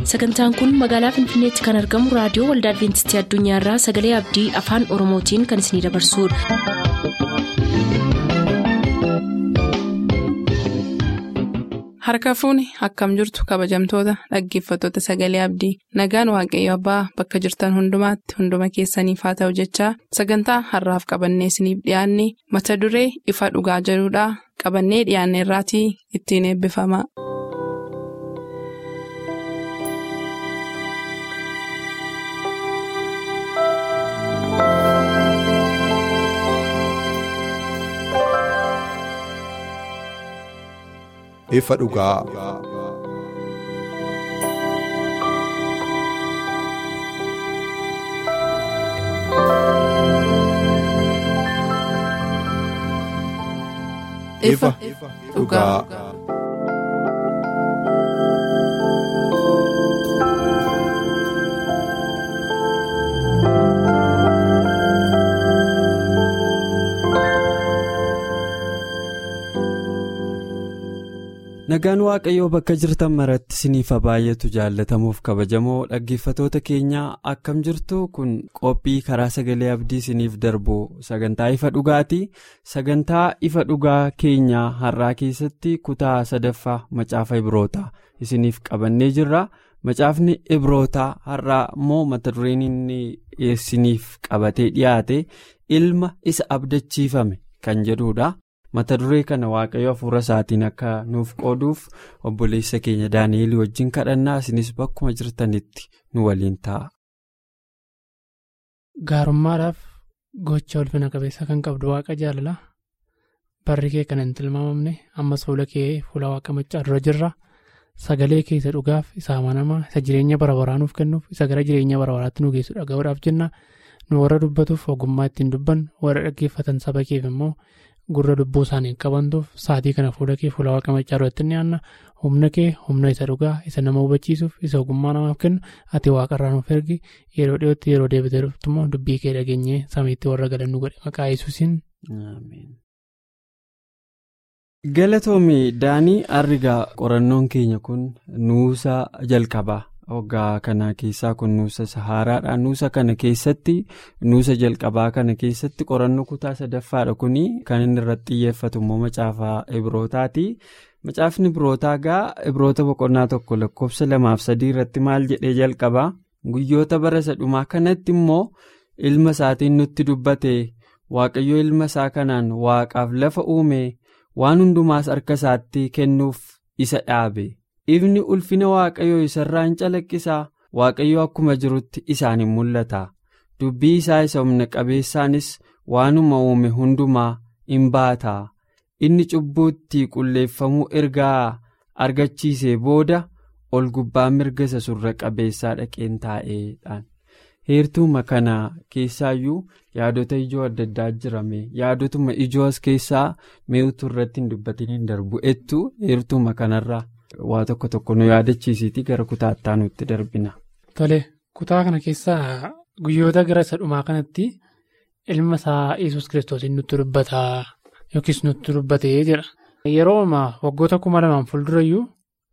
sagantaan kun magaalaa finfinneetti kan argamu raadiyoo waldaa adventistii addunyaarraa sagalee abdii afaan oromootiin kan isinidabarsudha. harka fuuni akkam jirtu kabajamtoota dhaggeeffattoota sagalee abdii nagaan waaqayyo abbaa bakka jirtan hundumaatti hunduma keessaniif haa ta'u jechaa sagantaa harraaf qabannee isiniif dhiyaanne mata duree ifa dhugaa jedhudhaa qabannee dhiyaanne irraatii ittiin eebbifama. ifa dhugaa. ifa dhugaa. nagaan waaqayyoo bakka jirtan maratti siniifa baay'eetu jaallatamuuf kabajamoo dhaggeeffatoota keenyaa akkam jirtu kun qophii karaa sagalee abdii siniif darbu sagantaa ifa dhugaati sagantaa ifa dhugaa keenyaa har'aa keessatti kutaa sadaffaa macaafa ibrootaa isiniif qabannee jirra macaafni ibrootaa har'aa immoo mata dureen inni isiniif qabatee dhiyaate ilma isa abdachiifame kan jedhudha. mata duree kana waaqayyo hafuura isaatiin akka nuuf qooduuf obboleessa keenya daani'eel wajjin kadhannaa isinis bakkuma jirtanitti nu waliin ta'a. gaarummaadhaaf gocha ulfina qabeessa kan qabdu waaqa jaalala barri kee kan hin tilmaamamne ammas fuula kee fuula waaqa maccaa dura jirra sagalee kee isa dhugaaf isa amanamaa isa jireenya bara baraa nuuf kennuuf isa gara jireenya bara baraatti nu geessu dhaga'uudhaaf jenna nu warra dubbatuuf ogummaa ittiin dubban warra dhaggeeffatan saba keef immoo. gurra lubbuu isaanii qabantuuf sa'aatii kana fuula kee fuula waaqa maccaa irratti ni aanna humna kee humna isa dhugaa isa nama hubachiisuuf isa ogummaa namaaf kennu ati waaqarraa nuuf ergi yeroo dhiyootti yeroo deebitee dhuftu immoo dubbii kee dhageenyee samiitti warra galannu godhe maqaa yesuusiin. galatoomii daanii arrigaa qorannoon keenya kun nuusa jalqabaa. waggaa kana keessaa kun nuusa sahaaraadha nuusa kana keessatti nuusa jalqabaa kana keessatti qorannoo kutaa sadaffaadha kuni kan inni irratti xiyyeeffatu immoo macaafa ibrootaati macaafni ibrootaa gaa ibroota boqonnaa tokko lakkoofsa lamaaf sadii irratti maal jedhee jalqabaa guyyoota bara sadhumaa kanatti immoo ilma isaatiin nutti dubbate waaqayyo ilma isaa kanaan waaqaaf lafa uume waan hundumaas harka isaatti kennuuf isa dhaabe. ifni ulfina waaqayyoo isarraa hin calaqqisaa waaqayyo akkuma jirutti isaaniin mul'ata dubbii isaa isa humna qabeessaanis waanuma uume hundumaa in baata inni cubbuutti qulleeffamuu ergaa argachiisee booda ol gubbaa mirga isa surra qabeessaa dhaqeen taa'eedhaan heertuuma kana keessaayyuu yaadota ijoo adda addaa jirame yaadotuma ijoo as keessaa mi'uutu irratti hin dubbatin hin darbu ettu heertuuma kanarraa. waa tokko tokko nu yaadachiisiiti gara kutaa itti aanutti darbina. Tole kutaa kana keessaa guyyoota gara isa dhumaa kanatti ilma isaa yesus kiristoosiin nutti dubbataa yookiis nutti dubbatee jira. Yeroo ammaa waggoota kuma lamaan fuuldurayyuu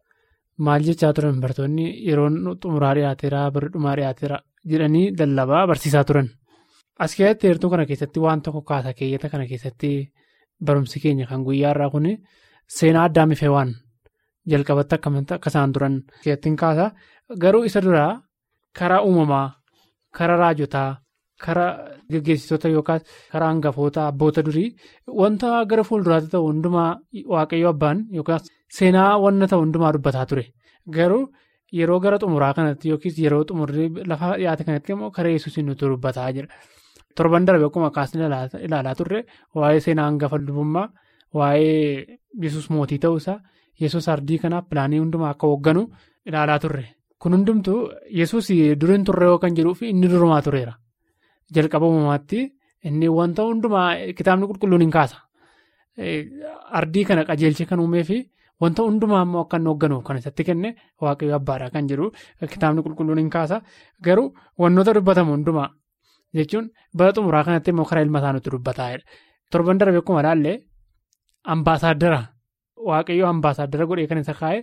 maal jechaa turan bartoonni yeroo xumuraa dhiyaateera birri dhumaa dhiyaateera jedhanii lallabaa barsiisaa turan. As keessatti heertuu kana keessatti waan tokko kaasa keeyyata kana keessatti barumsi keenya kan guyyaa irraa kun seenaa addaa mifee waan. jalqabatti akka isaan turan keessatti kaasa garuu isa duraa karaa uumamaa karaa raajotaa karaa geggeessitoota yookaas karaa hangafoota abboota durii wanta gara fuulduraatti ta'u hundumaa waaqayyo abbaan yookaas seenaa wanna ta'u hundumaa dubbataa ture garuu yeroo gara xumuraa kanatti yookiis yeroo xumurri lafa dhiyaate kanatti immoo karaa yesuusiin nuti dubbataa jira torban darbe akkuma kaasni ilaalaa turre waa'ee seenaa hangafa lubummaa waa'ee yesus mootii ta'uusaa. yesus ardii kanaaf pilaanii hundumaa akka hoogganu ilaalaa turre kun hundumtuu yesus duriin turre yoo kan jedhuuf inni durumaa tureera jalqaba uumamaatti inni wanta hundumaa kitaabni qulqulluun hin kaasa ardii kana qajeelchee kan uumee fi wanta hundumaa immoo akka inni hoogganuuf kan isatti kenne waaqayyo abbaadha kan jedhu kitaabni qulqulluun hin kaasa garuu wantoota dubbatamu hundumaa jechuun bara xumuraa kanatti immoo karaa ilma isaa nutti dubbataa'edha torban darbe akkuma ilaalle ambaasaaddara waaqayyo ambaasaaddara godhee kan isa kaa'e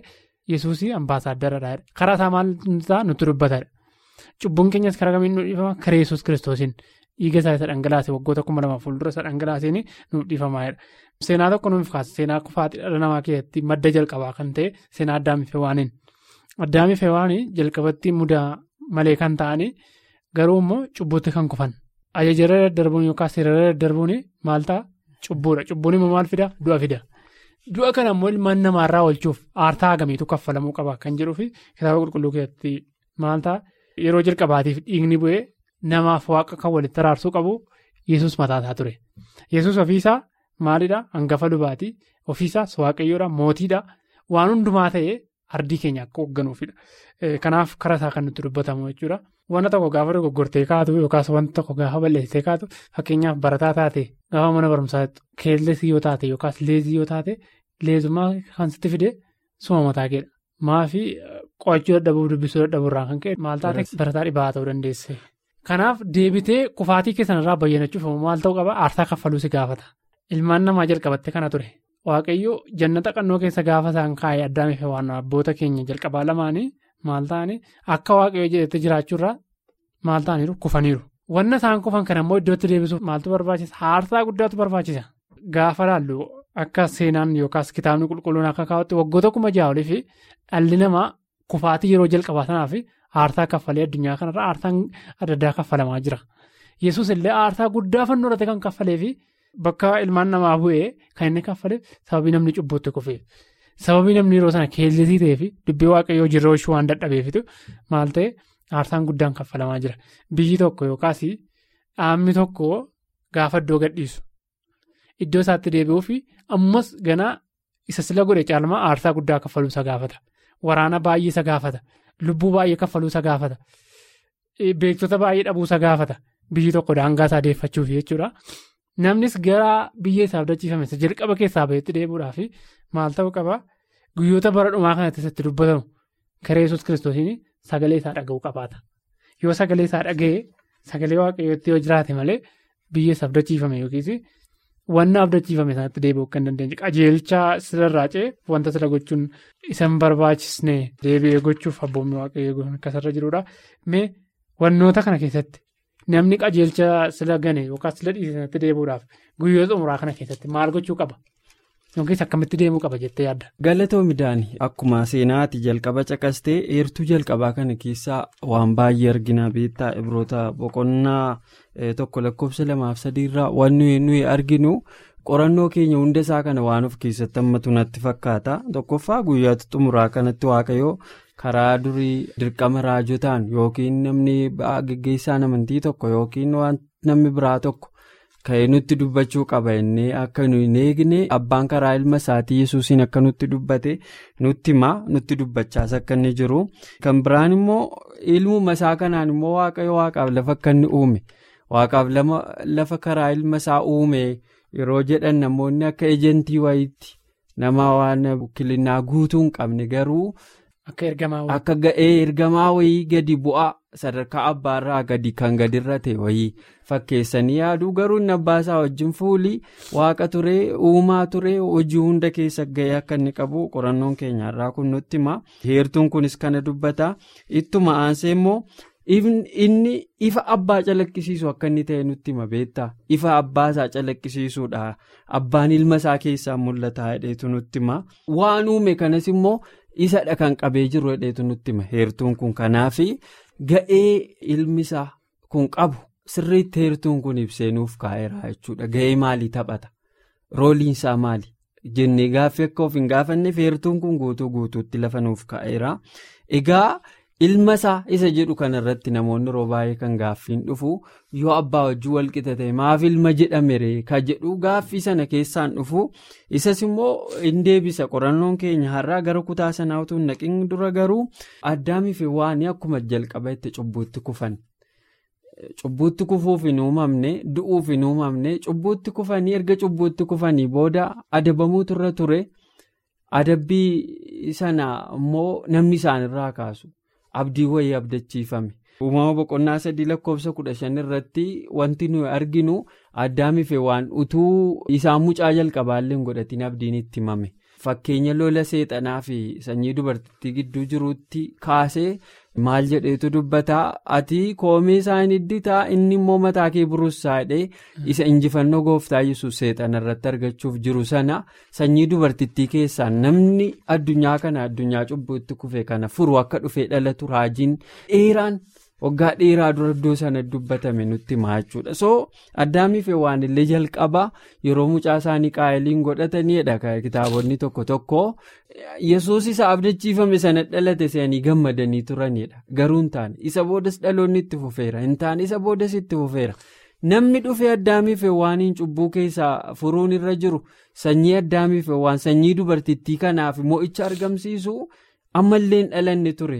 yesuusii ambaasaaddara karaa isaa maal isaa nutti dubbatadha cubbuun keenyas karaa kamiin nu dhiifama karaa yesuus kiristoosiin dhiiga isaa isa dhangalaase waggoota kuma lamaaf fuuldura isa dhangalaaseen nuuf dhiifamaadha. Seenaa tokko nuuf kaasa seenaa kufaatii dhala namaa keessatti madda jalqabaa kan ta'e seenaa addaamii fi waaniin addaamii fi waanii jalqabatti mudaa malee kan ta'anii garuu immoo cubbuutti kan kufan ajajarra daddarbuun yookaan seerarra daddarbuun maal ta'a cubbuudha cubbuun immoo maal fida du'a fida du'a kana immoo ilmaan namaarraa oolchuuf aartaa hagamiitu kaffalamuu qaba kan jedhuu fi kitaaba qulqulluu keessatti maal ta'a yeroo jalqabaatiif dhiigni bu'ee namaaf waaqa kan walitti araarsuu qabu yesus mataasaa ture yesus ofiisaa. Maalidhaa hangafa lubaatii ofiisaas waaqayyoodha mootiidha waan hundumaa ta'ee ardii keenya akka hoogganuufidha. Kanaaf karaa isaa kan nutti dubbatamu jechuudha. Wanta tokko gaafa dogoggortee kaatu yookaas wanta tokko gaafa balleessitee kaatu fakkeenyaaf barataa taate gaafa mana barumsaa keellesii yoo taate yookaas leezii yoo taate leezummaa kan sitti fide suma mataa keedha. Maafii qo'achuu dadhabuu dubbisuu dadhabuu irraa kan ka'e maal taate barataa dhibaa ta'uu dandeesse. Kanaaf deebitee kufaatii keessan irraa bayyanachuuf maal ta'uu qaba aarsaa kaffaluu si gaafata. Ilmaan namaa jalqabatte kana ture waaqayyo jannata qannoo keessa gaafa isaan kaa'ee addaamiif waan abboota keenya jalqabaa lamaanii maal ta'anii akka waaqayyo jedhete jiraachuurraa maal ta'aniiru kufaniiru. Wanna isaan kufan kana immoo iddootti deebisuuf maaltu barbaachisa aarsaa guddaatu barbaachisa. Gaafa laallu akka seenaan yookaas kitaabni qulqulluun akka kaa'utti waggoota kuma ja'a olii fi dhalli namaa kufaatii yeroo jalqabaa sanaa fi aarsaa kaffalee addunyaa kanarra aarsaan adda addaa kaffalamaa jira. Yesuus illee aarsaa guddaa fannoo irratti kan kaffalee fi bakka ilmaan namaa bu'ee kan inni kaffaleef sababii namni cubbuutti kufeef sababii namni yeroo sana keellisii ta'ee fi dubbii waaqayyoo jirroo ishuu waan dadhabeefitu maal ta'e aarsaan guddaan kaffalamaa jira. Biyyi tokko yookaas dhaabni tokko gaafa iddoo gadhiisu iddoo isaatti deebi'uu fi ammas ganaa isa sila godhe caalmaa aarsaa guddaa kaffaluu isa gaafata. Waraana baay'ee isa gaafata. Lubbuu baay'ee kaffaluu isa gaafata. Beektota baay'ee dhabuu isa gaafata. Biyyi tokko daangaa isaa deeffachuuf jechuudha. Namnis gara biyya isaa abdachiifame jalqaba keessaa bahetti deebi'uudhaaf maal ta'uu qaba guyyoota bara dhumaa kanatti isatti dubbatamu karaa yesus kiristoosiin sagalee isaa dhaga'uu qabaata. Yoo sagalee isaa dhaga'e sagalee waaqayyootti yoo jiraate malee biyya isaa abdachiifame yookiis wanna abdachiifame sanatti deebi'uu kan dandeenye qajeelcha sirarraa ce'e wanta sila gochuun isa hin barbaachisne deebi'ee gochuuf abboonni waaqayyoo akkasirra jirudha. Mee wannoota kana keessatti. Namni qajeelcha sila gane yookaas sila dhiisanii deebi'uudhaaf guyyoota umuraa kana keessatti maal gochuu qaba? Yookiis akkamitti deemuu qaba jettee yaadda? Galatoo midhaanii akkuma seenaati jalqaba caqastee eertuu jalqabaa kana keessaa waan baay'ee argina beektaa ibroota boqonnaa tokko lakkoofsa lamaaf sadiirraa wanni nuyi arginu qorannoo keenya hunda isaa kana waan of keessatti hammatu natti fakkaata tokkoffaa guyyaatti xumuraa kanatti waaqayyoo. karaa durii dirqama raajotaan yookiin namni geggeessaan amantii tokko yookiin waan namni biraa tokko ka'ee nutti dubbachuu qaba inni akka nu hin eegne abbaan karaa ilma isaatii yesuusiin akka nutti dubbate nutti himaa nutti dubbachaas akka inni jiru kan biraan immoo ilmuma isaa kanaan immoo waaqayyo waaqaaf lafa akka inni uume waaqaaf lafa karaa ilma isaa uume yeroo jedhan namoonni akka ejentii wayiitti nama waan kilinaa guutuu hin qabne garuu. Akka ga'ee ergamaa wayii gadi bu'aa sadarkaa abbaarraa gadi kan gadirra ta'e wayii fakkeessanii yaaduu garuu inni abbaasaa wajjin fuulii waaqa turee uumaa turee hojii hunda keessa ga'ee akka inni qabu qorannoon keenyarraa kun nutti hima. Heertuun kunis kana dubbata ittuma aansee immoo inni ifa abbaa calaqqisiisu akka inni ta'e nutti hima beektaa ifa abbaasaa calaqqisiisuudha abbaan ilma isaa keessaa mul'ata hedheetu nutti hima waan uume kanas immoo. isadha kan qabee jiru hedheetu nutti hima heertuun kun kanaaf ga'ee ilmi isaa kun qabu sirriitti heertuun kun ibsee nuuf kaa'eera jechuudha ga'ee maalii taphata rooliin isaa maali jennee gaaffii akka of hin gaafanneef heertuun kun guutuu guutuutti lafa nuuf kaa'eera egaa ilma isaa isa jedhu kanarratti namoonni yeroo baay'ee kan gaaffiin dhufu yoo abbaa wajjin walqixa ta'e maaf ilma jedhamere ka jedhu gaaffii sana keessaan dhufu isas immoo hin deebisa qorannoon keenya har'aa gara kutaa sanaa utuu hin naqin dura garuu addaamiif waan akkuma jalqaba itti cubbuutti kufan. Cubbuutti kufuuf hin uumamne du'uuf hin uumamne cubbuutti kufanii erga cubbuutti kufanii booda adabamuutu irra ture adabbii sana immoo namni isaanirraa kaasu. abdii wayii abdachiifame uumama boqonnaa sadii lakkoofsa kudha shan irratti wanti nuyi arginu addaamiif waan utuu isaan mucaa jalqabaallee hin godhatiin abdiin itti himame fakkeenya lola seexanaa fi sanyii dubartittii gidduu jiruutti kaasee maal jedheetu dubbataa ati koomee isaa hin hidditaa inni immoo mataa kee buruusaadhee isa injifannoo gooftaa yesus seexana irratti argachuuf jiru sana sanyii dubartittii keessaa namni addunyaa kana addunyaa cubbuutti kufe kana furu akka dhufee dhalatu raajiin dheeraan. waggaa dheeraa dura iddoo sana dubbatame nutti himaa jechuudha so addaamiif waan illee jalqabaa yeroo mucaa isaanii qaayiliin godhataniidha kitaabonni tokko tokko yesuus isa abdachiifame sana dhalate se'anii gammadanii turanidha garuu hin taane isa boodas dhaloonni itti fufeera hin taane isa boodas itti fufeera namni dhufee addaamiif waan cubbuu keessaa furuun irra jiru sanyii addaamiif waan sanyii dubartittii kanaaf mo'icha argamsiisu. ammallee hin dhalanne ture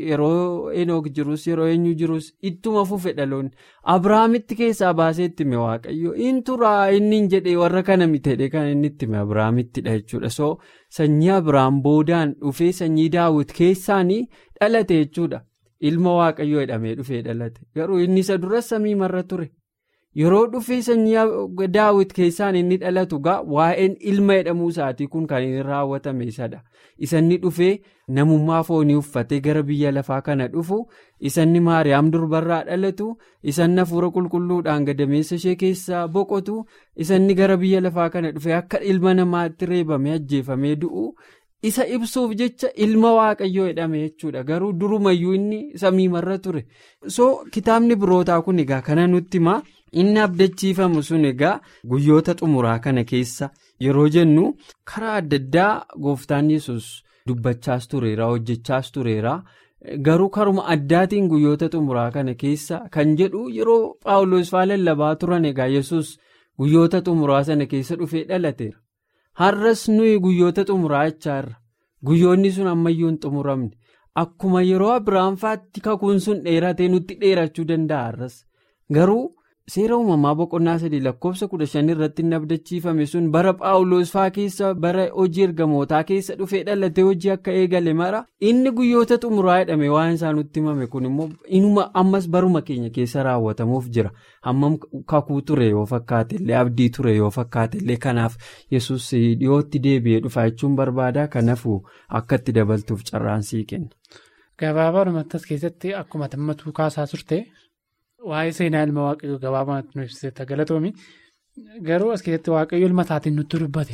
yeroo enoog jirus yeroo eenyu jirus ittuma fufe dhaloonni abrahaamitti keessaa baasee itti hime waaqayyo in turaa inni hin jedhee warra kana mitedhe kan inni itti hime abrahaamittidha jechuudha so sanyii abrahaam boodaan dhufee sanyii daawwit keessaanii dhalate jechuudha ilma waaqayyo jedhamee dhufee dhalate garuu inni isa duras samii marra ture. yeroo dhufee sanyii daawwit keessaan inni dhalatu gaa waa'een ilma jedhamuu isaatii kun kan inni raawwatame isadha isanni dhufee namummaa foonii uffatee gara biyya lafaa kana dhufu isanni maariyaam durbarraa dhalatu isanni hafuura qulqulluudhaan gadameessa ishee keessaa boqotu isanni gara biyya lafaa kana dhufee akka ilma namaatti reebamee ajjeefamee du'u isa ibsuuf jecha ilma waaqayyoo jedhame jechuudha garuu durumayyuu inni samii marra ture so kitaabni birootaa kun egaa kana nutti himaa. inni abdachiifamu sun egaa guyyoota xumuraa kana keessa yeroo jennu karaa adda addaa gooftaan yesus dubbachaas tureera hojjechaas tureera garuu karuma addaatiin guyyoota xumuraa kana keessa kan jedhu yeroo paawuloos faa lallabaa turan egaa yesus guyyoota xumuraa sana keessa dhufee dhalateera har'as nuyi guyyoota xumuraa jechaarra guyyoonni sun ammayyuu hin xumuramne akkuma yeroo abiraam faatti kakuun sun dheeratee nutti dheerachuu danda'a har'as garuu. seera uumamaa boqonnaa sadii lakkoofsa kudha shan irratti inni abdachiifame sun bara paawuloos faa keessa bara hojii ergamootaa keessa dhufee dhalatee hojii akka eegale mara inni guyyoota xumuraa jedhame waan isaa nutti himame kun immoo inuma ammas baruma keenya keessa raawwatamuuf jira hammam kakuu ture yoo fakkaatellee abdii ture yoo fakkaatellee kanaaf yesus dhiyootti deebi'ee dhufa jechuun barbaada kanaafuu akka itti dabaltuuf carraan sii kenna. Gabaabaadhumatti as keessatti akkuma tammatuu kaasaa turte. Waa'ee seenaa ilma waaqayyoo gabaabumatti nu ibsite galatoomi garuu as keessatti waaqayyo ilma isaatiin nutti dubbate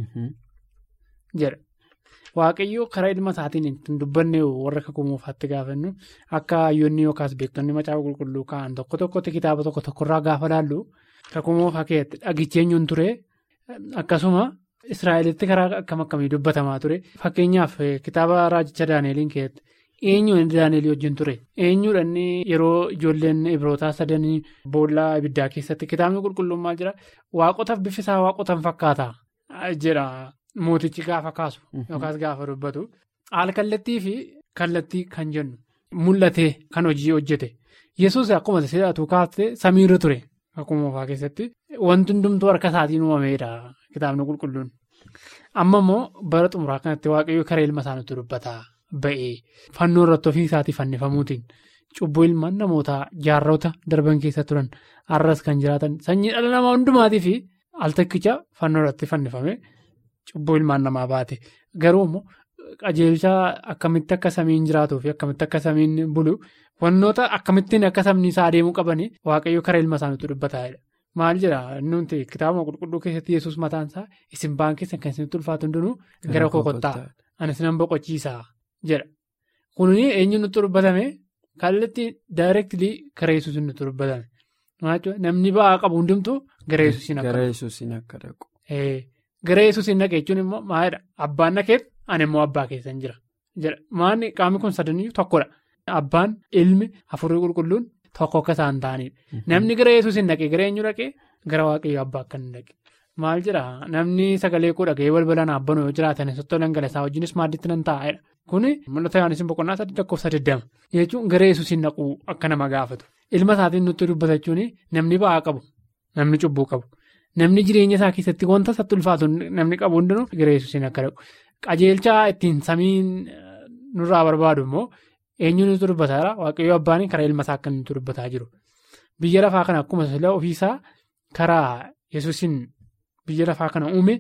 jedha waaqayyo karaa ilma isaatiin ittiin dubbanne warra kakuu moofaatti gaafannu akka hayyoonni yookaas beektonni macaafa qulqulluu ka'an tokko tokkotti kitaaba tokko tokkorraa gaafa laallu kakuu moofaa keessatti dhagichi eenyuun ture akkasuma israa'elitti karaa akkam akkamii dubbatamaa ture fakkeenyaaf kitaaba raajicha daaneeliin keessatti. eenyuun daaneel wajjin ture eenyuudhaan yeroo ijoolleen ibrootaa sadanii boollaa ibiddaa keessatti kitaabni qulqullummaa jira waaqotaaf bifisaa waaqotan fakkaata jedha mootichi gaafa kaasu yookaas gaafa dubbatu haal kallattii fi kallattii kan jennu mul'ate kan hojii hojjete yesuus akkuma seeratu kaastee samiirra ture akkuma moofaa keessatti wanti hundumtuu harka isaatiin uumameedha kitaabni qulqulluun amma immoo bara xumuraa kanatti waaqayyo karaa ilma isaaniitti dubbata. Ba'ee fannoo irratti ofii isaatii fannifamuutiin cubbuu ilmaan namootaa jaarrota darban keessa turan har'as kan jiraatan sanyii dhala namaa hundumaatii fi al takkicha fannoo irratti fannifame cubbuu ilmaan namaa baate garuu immoo qajeelchaa akkamitti akka samiin jiraatuu fi akkamitti akka samiin bulu wantoota akkamittiin akka sabni isaa adeemuu qabanii waaqayyo karaa ilma isaaniitti dubbataa'edha. Maal jedhaa nuti kitaaba qulqulluu keessatti yesus mataan isaa isin ba'aan keessan kan isinitti ulfaatu hundinuu gara koo kottaa anis nan boqochiisaa. jedha kuni eenyu nutti dubbatame kallattii daayireektilii gara yesuus nutti dubbatame namni ba'aa qabu hundumtuu gara yesuusiin akka dhaqu. gara yesuusiin dhaqa jechuun immoo maalidha abbaan dhaqeef ani immoo abbaa keessan jira jedha maanni qaamni kun sadanii tokkodha abbaan ilmi hafuurri qulqulluun tokko akka isaan ta'anidha namni gara yesuusiin dhaqee gara eenyu dhaqee gara waaqayyo abbaa akka inni dhaqe. Maal jedhaa namni sagalee koo dhaga'ee balbalaan abbanuu yoo jiraatan sottoo dhangalasaa wajjinis maaddiitti nan taa'edha. Kuni mul'ata Yohaannis boqonnaa sadii lakkoofsa digdama jechuun gara yesuusiin naquu akka nama gaafatu. Ilma isaatiin nutti dubbatachuun namni ba'aa qabu namni cubbuu qabu namni jireenya isaa keessatti wanta isatti ulfaatu namni qabu hundinuu gara yesuusiin akka dhaqu. Qajeelchaa ittiin samiin nurraa barbaadu immoo eenyu nutti dubbataadha waaqayyoo abbaan karaa ilma isaa akka nutti dubbataa jiru. Biyya lafaa kana akkuma ofiisaa karaa yesuusiin. Biyya lafaa kana uume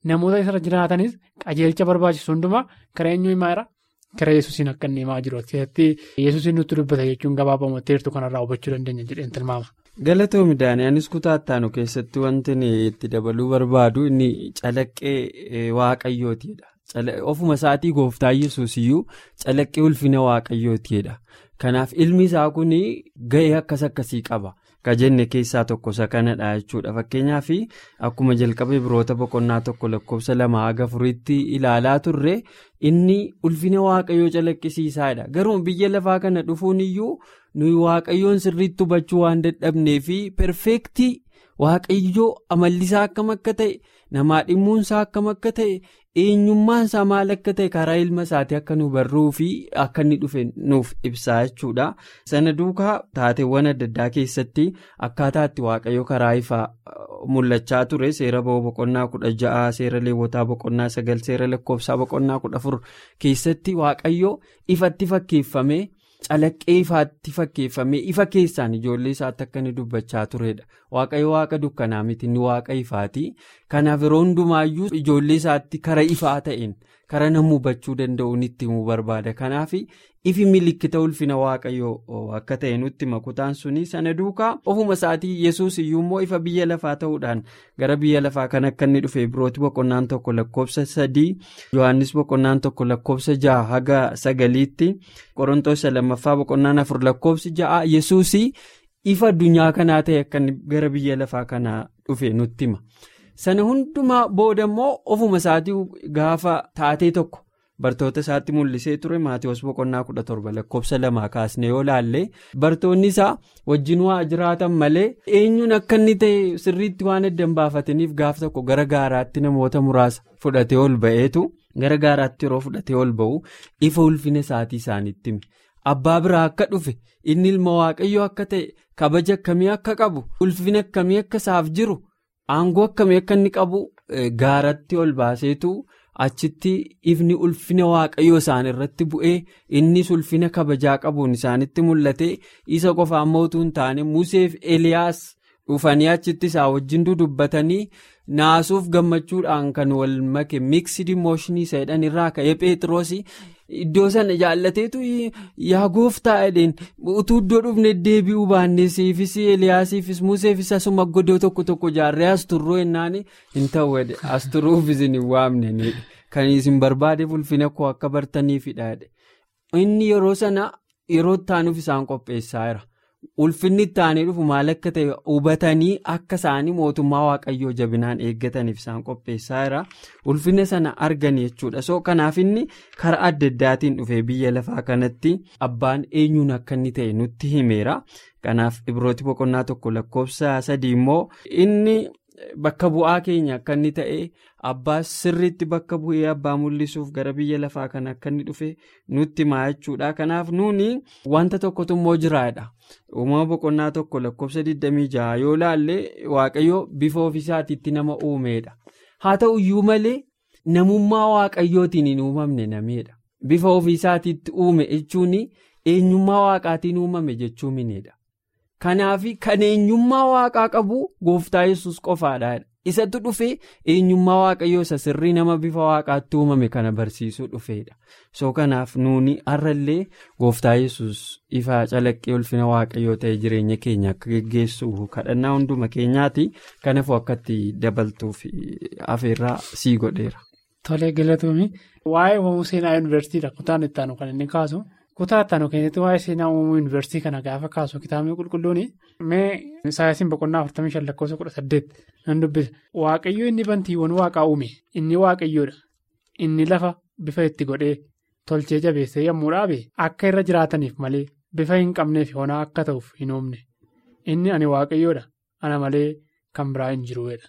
namoota isarra jiraatanis qajeelcha barbaachisu hundumaa karaa eenyuu himaa jira karaa yesuusiin akka inni himaa jiru keessatti yesuusiin nutti dubbata jechuun gabaabamatti heertuu kanarraa hubachuu dandeenya jedheen tilmaama. Galatoomi Daaniyaanis kutaa ittaanu keessatti wanti itti dabaluu barbaadu inni calaqqee waaqayyootiidha. Ofuma isaatii gooftaa yesuus iyyuu calaqqee ulfina waaqayyootiidha. Kanaaf ilmi isaa kun ga'ee akkas akkasii qaba. Ka jenne keessaa tokko isa kanadha jechuudha. Fakkeenyaaf akkuma jalqabee biroota boqonnaa tokko lakkoofsa lama haga afuriitti ilaalaa turre inni ulfina waaqayyoo calaqqisiisaadha. Garuu biyya lafaa kana dhufuun iyyuu nuyi waaqayyoon sirriitti hubachuu waan dadhabnee fi perfeektii waaqayyoo amallisaa akkam akka ta'e namaa dhimmuunsaa akkam akka ta'e eenyummaansaa maal akka ta'e karaa ilma isaatii akka nu barruu fi akka inni dhufe nuuf ibsaa jechuudha. Sana duukaa taateewwan adda addaa keessatti akkaataa itti waaqayyo karaa ifaa mul'achaa ture seera ba'uu boqonnaa kudha ja'a seera leewwataa boqonnaa sagal seera lakkoofsaa boqonnaa kudha afur keessatti waaqayyo ifatti fakkeeffamee. Calaqqee ifaatti fakkeeffamee ifa keessaan ijoollee isaatti akka inni dubbachaa turedha. Waaqayyo waaqa dukkanaa miti inni waaqa ifaati. Kanaaf yeroo hundumaayyuu ijoollee isaatti kara ifaa ta'een kara nama hubachuu danda'uun itti himuu barbaada. Kanaaf ifi milikkita ulfina waaqayyoo akka ta'e nutti makutaan suni sana duukaa ofuma isaatii yesuus iyyuu immoo ifa biyya lafaa ta'uudhaan gara biyya lafaa kan akka inni dhufe birooti boqonnaan tokko lakkoofsa sadii yohannis boqonnaan tokko lakkoofsa jaha haga sagaliitti qorontoos lammaffaa boqonnaan afur lakkoofsi ja'a yesuus ifa addunyaa kanaa ta'e akka gara biyya lafaa kanaa dhufe nutti hima. Sana hundumaa booda immoo ofuma isaatii gaafa taatee tokko bartoota isaatti mul'isee ture maatiiwwan boqonnaa kudha torba lakkoofsa lamaa kaasne yoo laalle bartoonni isaa wajjin waa jiraatan malee eenyuun akka inni ta'e sirriitti waan adda hin baafataniif gaaf tokko gara gaaraatti namoota muraasa fudhatee ol ba'eetu gara gaaraatti yeroo fudhatee ol ba'u ifa ulfina isaatii isaaniitti hime. Abbaa biraa akka dhufe inni ilma waaqayyoo akka ta'e kabaja akkamii akka qabu ulfina akkamii akka isaaf jiru aangoo akkamii akka inni qabu gaaratti ol baaseetu achitti ifni ulfina waaqayyoo isaan irratti bu'ee innis ulfina kabajaa qabuun isaanitti mul'ate isa qofaan mootuu hin taane museef eliyaas dhufanii achitti isaa wajjin dudubbatanii naasuuf gammachuudhaan kan wal make miksidi mooshinii jedhan irraa ka'ee pheexroos. Iddoo sana jaallateetu yaa gooftaa jedheen utuu iddoo dhufne deebi'uu baannee siifis eliyaasiifis museefis asuma godoo tokko tokko jaarree as turroo jennaan hin ta'u as turuufis hin waamne kan isin barbaadeef ulfina koo akka bartaniifidha inni yeroo sana yeroo ittaanuuf isaan qopheessaa jira ulfinni ittaanii dhufu maal akka ta'e hubatanii akka isaanii mootummaa waaqayyoo jabinaan eeggataniif isaan qopheessaa jira ulfina sana argan jechuudha so kanaaf inni karaa adda addaatiin dhufee biyya lafaa kanatti abbaan eenyuun akka inni ta'e nutti himeera kanaaf ibrooti boqonnaa tokko lakkoofsa sadii immoo inni bakka bu'aa keenya akka inni ta'e abbaa sirriitti bakka bu'ee abbaa mul'isuuf gara biyya lafaa kana akka inni dhufe nutti himaa jechuudha kanaaf nuuni wanta tokkotu immoo jiraadha. uumama boqonnaa tokko lakkoofsa 26 yoo laalle waaqayyo bifa ofiisaatiitti nama uumeedha haa ta'u iyyuu malee namummaa waaqayyootiin hin uumamne nameedha bifa ofiisaatiitti uume jechuun eenyummaa waaqaatiin uumame jechuu mineedha kanaaf kan eenyummaa waaqaa qabu gooftaa yesus qofaadha isatu dhufee eenyummaa waaqayyoo isa sirrii nama bifa waaqaatti uumame kana barsiisuu dhufeedha soo kanaaf nuuni har'allee gooftaa yesus ifa calaqqee ulfina waaqayyoo ta'e jireenya keenya akka geggeessu kadhannaa hunduma keenyaati kanaafuu akkatti dabaltuuf afeerraa sii godheera. Tolee galatoomii waa'ee uumamuu seenaa yuunivarsiitiidha kutaan itti aanu kan inni kaasu kutaa itti aanu keessatti waa'ee seenaa uumamuu yuunivarsiitii kana gaafa kaasu kitaabni qulqulluun mee saayinsiin boqonnaa 45 lakkoofsa 18 nan dubbisa waaqayyo inni bantiiwwan waaqaa uume inni waaqayyoodha inni lafa bifa itti godhee tolchee jabeessee yommuu dhaabe akka irra jiraataniif malee bifa hin qabneef honaa akka ta'uuf hin uumne inni ani waaqayyoodha ana malee kan biraa hin jiruudha.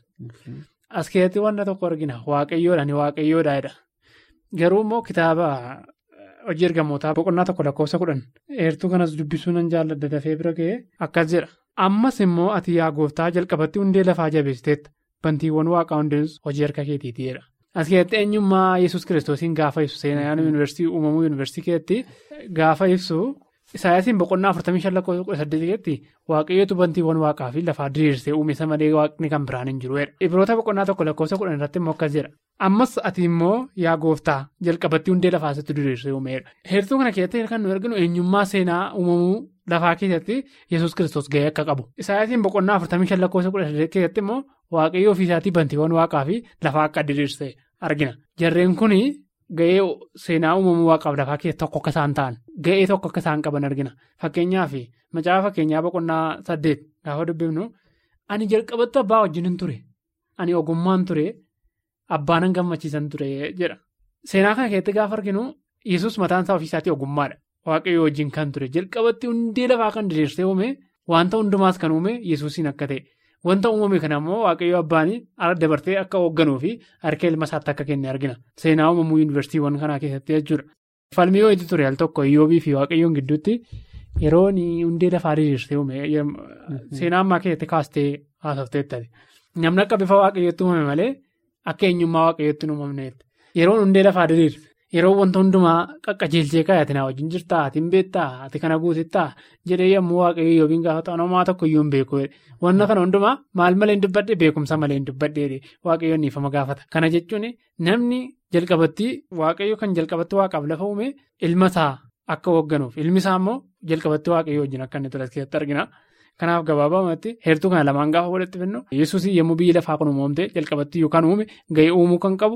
As keessatti wanta tokko argina waaqayyoodha ani waaqayyoodha jedha garuu immoo kitaaba hojii ergamootaa boqonnaa tokko lakkoofsa kudhan eertuu kanas dubbisuu nan jaalladha dafee bira ga'ee akkas jedha ammas immoo ati yaa gooftaa jalqabatti hundee lafaa jabeessiteetta bantiiwwan waaqaa hundeenus hojii harka keetiiti jedha. As keessatti eenyummaa yesus kiristoosiin gaafa ibsu seenaa yuunivarsiitii uumamuu yuunivarsiitii keessatti gaafa ibsu Isaayyaasiin boqonnaa afurtamii shan lakkoofsa kudha saddeetitti waaqayyootu bantiiwwan waaqaa fi lafaa diriirsee uume isa malee waaqni kan biraan hin jiru. Ibroota boqonnaa tokko lakkoofsa kudhan irratti immoo akkas jedha. Ammas ati immoo yaa gooftaa jalqabatti hundee lafaa isaatti diriirsee uumeedha. Heertuu kana keessatti kan nu arginu eenyummaa seenaa uumamuu lafaa keessatti yesus kiristoos gahee akka qabu. Isaayyaasiin boqonnaa afurtamii shan lakkoofsa kudha saddeet keessatti immoo waaqayyo ofiisaatii bantiiwwan waaqaa fi lafaa akka diriirsee argina. Jarreen kuni gahee seenaa uumamuu waaqaaf lafaa keessa tokko akka isaan ta'an gahee tokko akka isaan qaban argina. Fakkeenyaaf macaafa fakkeenyaa boqonnaa saddeet gaafa dubbifnu ani jalqabatti abbaa wajjin hin ture ani ogummaan ture abbaanan gammachiisan ture jedha. Seenaa kana keessatti gaafa arginu yesus mataan isaa ofiisaatii ogummaadha. Waaqayyo wajjin kan ture jalqabatti hundee lafaa kan diriirsee uume wanta hundumaas kan uume yesuusiin akka ta'e wanta uumame kana immoo waaqayyo abbaanii dabartee akka hoogganuu fi harka ilma isaatti akka kenne argina. Seenaa uumamuu yuunivarsiitiiwwan kanaa keessatti jechuudha. Falmii wayiitu ture al tokko iyyoobii fi waaqayyoon gidduutti yeroo hundee lafaa diriirsee uume seenaa ammaa keessatti kaastee haasofteettati. Namni akka bifa waaqayyootti uumame malee akka eenyummaa waaqayyootti hin uumamneetti. Yeroo hundee lafaa diriirse yeroo wanta hundumaa qaqqajeelchee kaayate na wajjin jirtaa ati hin beektaa ati kana guutittaa jedhee yommuu waaqayyo yookiin gaafa ta'an tokko iyyuu hin beeku wanna kana hundumaa maal malee hin dubbadhe beekumsa malee hin dubbadhe waaqayyoon dhiifama gaafata. Kana jechuun namni jalqabatti waaqayyo kan jalqabatti waaqaaf lafa uume ilma isaa akka hoogganuuf ilmi isaa immoo jalqabatti waaqayyo wajjin akka inni ture keessatti argina. Kanaaf gabaabumatti heertuu kana lamaan gaafa walitti finnu yesuus yommuu biyyi lafaa kun uumamte jalqabatti yookaan uume gahee uumuu kan qabu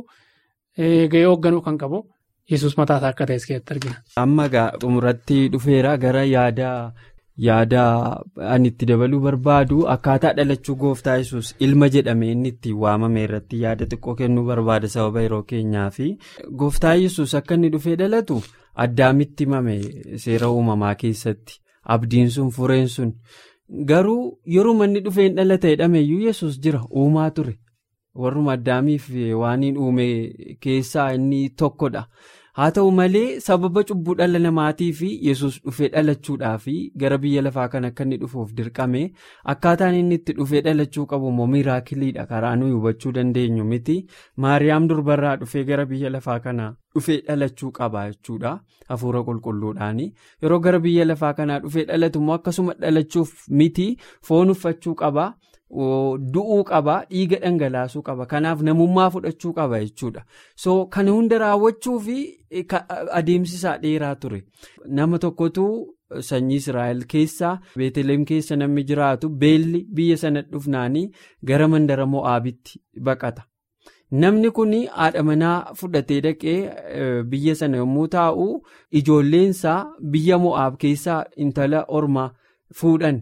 gahee hoogganuu kan qabu yesus mataa isaa akka ta'es keessatti argina. Amma xumuratti dhufeera gara yaada yaada ani itti dabaluu barbaadu akkaataa dhalachuu gooftaa yesus ilma jedhamee inni itti waamame irratti yaada xiqqoo kennuu barbaada sababa yeroo keenyaa fi gooftaa yesus akka inni dhufee dhalatu addaamitti himame seera uumamaa keessatti abdiin sun fureen sun. Garuu yeroo manni dhufeen dhalata jedhameyyuu yesus jira uumaa ture warruma addaamiif waaniin uume keessaa inni tokkodha haa ta'u malee sababa cubbuu dhala namaatii fi yesus dhufee dhalachuudhaa fi gara biyya lafaa kan akka inni dhufuuf dirqame akkaataan inni itti dhufee dhalachuu qabu immoo miraakiliidha karaa nuyi hubachuu dandeenyu miti maariyaam durbarraa dhufee gara biyya lafaa kana dhufee dhalachuu qaba jechuudha. hafuura qulqulluudhaani yeroo gara biyya lafaa kanaa dhufee dhalatu immoo akkasuma dhalachuuf miti foon uffachuu qaba du'uu qaba dhiiga dhangalaasuu qaba kanaaf namummaa fudhachuu qaba jechuudha so kana hunda raawwachuu fi adeemsisaa dheeraa ture nama tokkotu sanyii israa'el keessaa beeteleem keessa namni jiraatu beelli biyya sana dhufnaanii gara mandara mo'aabitti baqata. Namni kun haadha manaa fudhatee dhaqee biyya sana yommuu taa'u ijoolleensaa biyya mo'aab keessaa intala ormaa fuudhan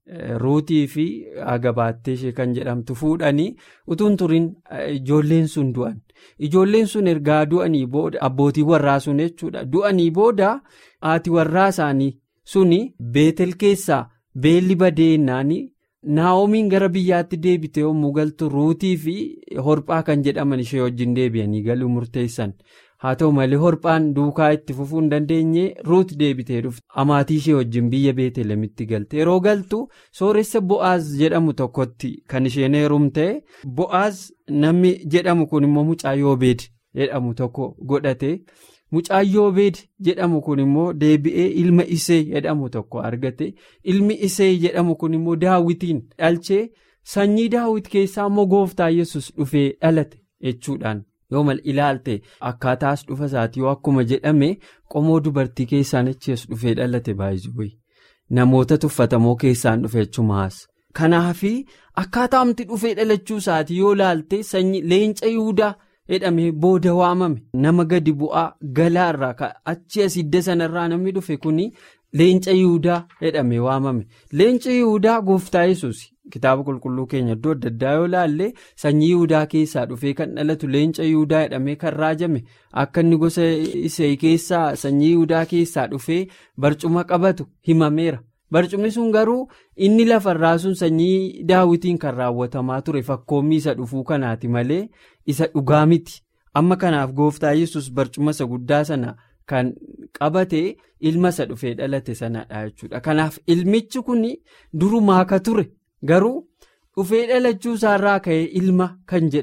ruutii fi agabaattee ishee kan jedhamtu fuudhanii utuun turiin ijoolleen sun du'an ijoolleen sun ergaa du'anii booda abbootii warraa sun jechuudha du'anii booda haati warraa isaanii suni beetel keessaa beelli badeennaanii. Naa'omiin gara biyyaatti deebite yommuu galtu ruutii fi horphaa kan jedhaman ishee wajjin deebi'anii galuu murteessan haa ta'u malee horphaan duukaa itti fufuu hin dandeenye ruut deebitee dhufte amaatii ishee wajjin biyya beetelemitti galte yeroo galtu sooressa bo'aaz jedhamu tokkotti kan isheen heerumte bo'aaz namni jedhamu kun immoo mucaa yoobeed jedhamu tokko godhate. Mucaan yoobeed jedhamu kun immoo deebi'ee ilma isee jedhamu tokko argate ilmi isee jedhamu kun immoo daawwitiin dhalchee sanyii daawwit keessaa immoo gooftaa yesus dhufee dhalate jechuudhaan yoo mal ilaalte akkaataas dhufa isaati yoo akkuma jedhame qomoo dubartii keessaan achi dhufee dhalate baay'ee namoota tuffatamoo keessaan dhufe jechumaas kanaafi akkaataamti dhufee dhalachuu isaati yoo ilaalte sanyii leenca yihudaa. jedhamee booda waamame nama gadi bu'aa galaarraa achi as hidda sanarraa namni dhufe kuni leenca yihudaa jedhamee waamame leenca yihudaa gooftaa yesus kitaaba qulqulluu keenya iddoo adda addaa yoo ilaalle sanyii yihudaa keessaa dhufee kan dhalatu leenca yihudaa jedhamee kan raajame akka inni gosa isee keessaa sanyii yihudaa keessaa dhufee barcuma qabatu himameera. barcumni sun garuu inni lafarraa sun sanyii daawwitiin kan raawwatamaa ture fakkoommii isa dhufuu kanaati malee isa dhugaa miti amma kanaaf gooftaa yesus barcuma isa guddaa sana kan qabate ilma isa dhufee dhalate sanadha jechuudha kanaaf ilmichi kun durumaa ka ture garuu dhufee dhalachuu isaarraa ka'ee ilma kan jedhame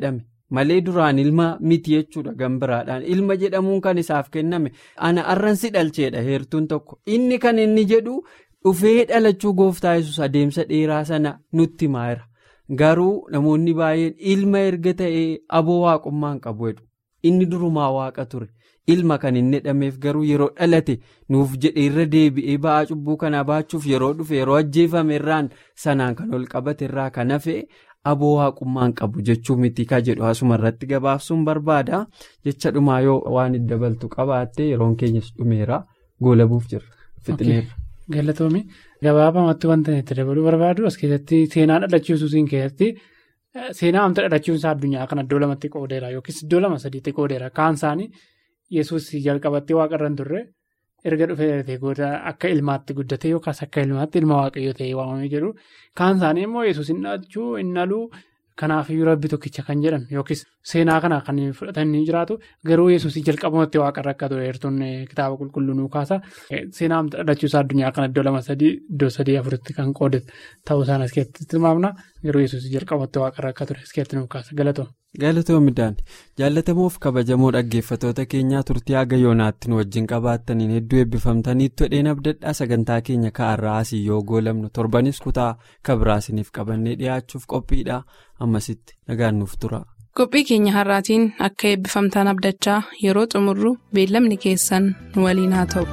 malee duraan ilma miti jechuudha gambiraadhaan ilma jedhamuun kan isaaf kenname ana arransi dhalcheedha heertuun tokko inni kan inni jedhu dhufee dhalachuu gooftaa yesus adeemsa dheeraa sana nutti himaa garuu namoonni baay'een ilma erga ta'ee aboo waaqummaan qabu jedhu inni durumaa waaqa ture. ilma kan inni jedhameef garuu yeroo dhalate nuuf jedhe irra deebi'ee ba'aa cubbuu kanaa baachuuf yeroo dhufe yeroo ajjeefame irraan sanaan kan ol qabate irraa kan hafe aboo waaqummaan qabu jechuu miti ka jedhu asuma irratti gabaabsuun barbaada jecha dhumaa yoo waan itti dabaltu qabaatte yeroon keenyas dhumeera goolabuuf jirra fixineerra. Galatoomii gabaabamatti wanta itti dabaluu barbaadu as keessatti seenaa dhalachiisuusiin keessatti. Seenaa amta dhalachuunsaa addunyaa kan iddoo lamatti qoodeera yookiis iddoo lama sadiitti qoodeera kaan isaanii yesus jalqabattee waaqa irra turre erga dhufee goota akka ilmaatti guddate yookaas akka ilmaatti ilma waaqayyoo ta'ee waamamee jedhu kaan isaanii immoo yesus hin dhalchuu hin dhaluu kanaafiyyuu rabbi tokkicha kan jedhan yookiis seenaa kana kan fudhatanii jiraatu garuu yesus jalqabamatti waaqa irra akka ture heertuun kitaaba qulqulluu nuu kaasa seenaa amta dhalachuusaa addunyaa kan iddoo lama sadii iddoo sadii afuritti kan qoodate ta'uu isaan as keessatti tilmaamna garuu yesus jalqabatti waaqa irra akka ture as keessatti nuu kaasa galatoo. Galatoomidhaan jaalatamuuf kabajamoo dhaggeeffatoota keenyaa turtii haga yoonaatti nu wajjin qabaattaniin hedduu eebbifamtaniitu dhedheen abdadhaa sagantaa keenya ka'arraa asii yoo goolamnu torbanis kutaa kabiraasiniif qabannee dhiyaachuuf qophiidha ammasitti nagaan nuuf tura. Qophii keenya har'aatiin akka eebbifamtaan abdachaa yeroo xumurru beellamni keessan nu waliin haa ta'u.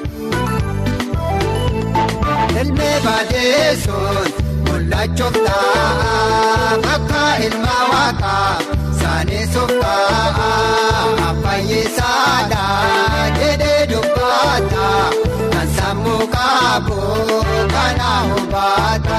Mul'achuuf ta'a akka ilma waaqaa saanesuuf ta'a abbaayeessaadha jedhee dubbata kan sammuu qabu kana hubata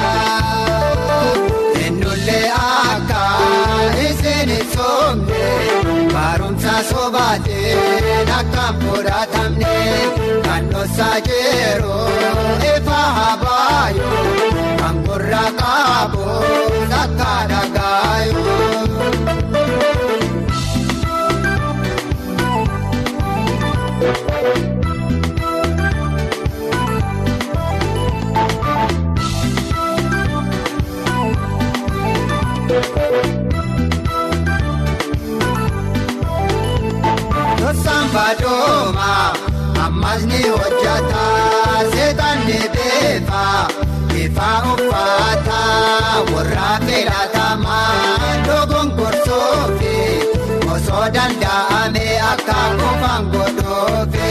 ennullee akka isin soomne barumsa sobaatiin akka fudhatamne kan dhoosaa jiruu ifa habaayuu. Angorra kaabo sakkaadha gaayoo. Tosaan baadoma ammas ni hojjata seetaan ni beefa. Ifa uffata warra filatamaa dogongorsoofi osoo danda'ame akka qofaan godhoofi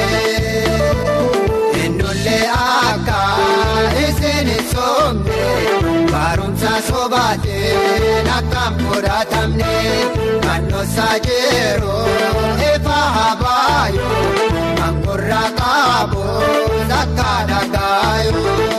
ennullee akka isin soomne barumsa sobaatiin akka fudhatamne kan dhoosaa jiru ifa habaayoo kan gurra qabu sakka dhagaayoo.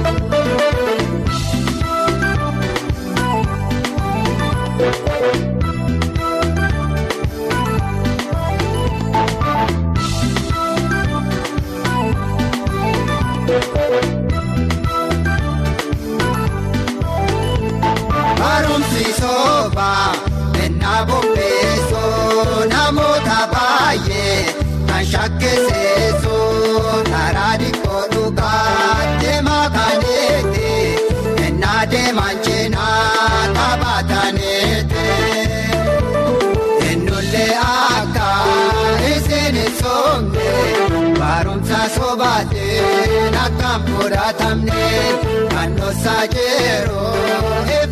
Barumsi soobaa ennaa bobbeessoo namoota baay'ee kan shakkeesseessoo karaa dhiqoo dhugaa deemaa kaneete ennaa deemaan cinaa taphataniite ennullee akka isin soomne barumsa sobaatiin akka fudhatamne kan dhoosaa jiru.